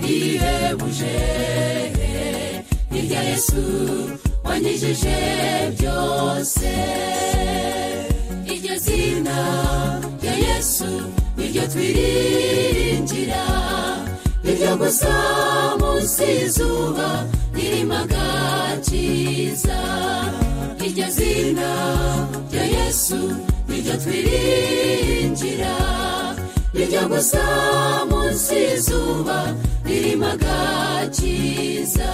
bihebuje hirya yesu wanyijije byose iryo zina rya yesu niryo twiringira niryo gusa munsi y'izuba ririmo cyiza iryo zina rya yesu niryo twiringira niryo gusa munsi y'izuba ririmo agakiza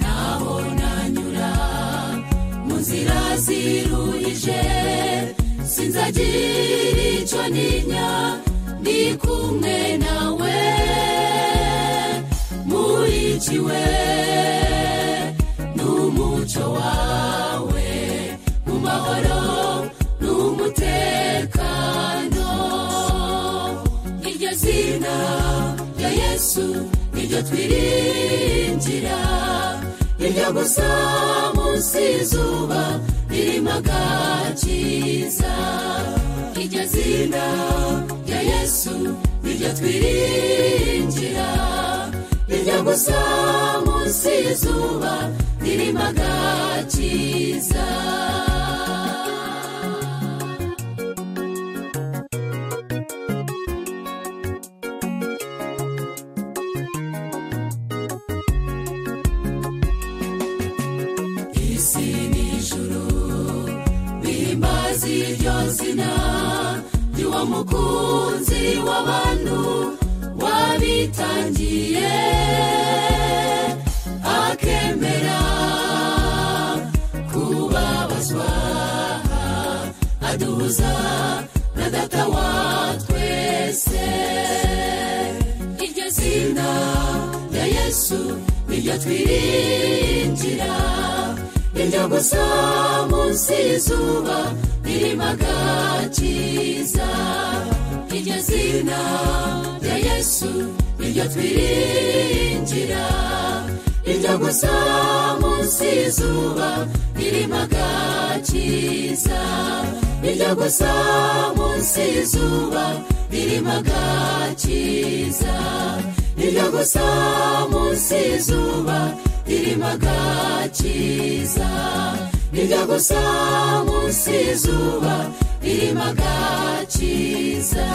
naho nanyura mu nzira ziruhije sinzagira icyo ntinya ndi kumwe nawe murikiwe n'umuco wawe mu mahoro n'umutekano iryo zina rya yesu niryo twiringira niryo gusa munsi y'izuba ririmo agakiza iryo zina rya yesu niryo twiringira niryo gusa munsi y'izuba ririmo agakiza isi n'ijuru bihimbaza iryo zina ry'uwo mukunzi w'abantu wabitangiye akemera kubabazwa aduhuza na data wa twese iryo zina rya yesu niryo twiringira niryo gusa munsi y'izuba ririmo agakiza iryo zina rya yesu niryo twiringira niryo gusa munsi y'izuba ririmo agakiza niryo gusa munsi y'izuba ririmo agakiza niryo gusa munsi y'izuba ririmo agakiza niryo gusa munsi y'izuba ririmo agakiza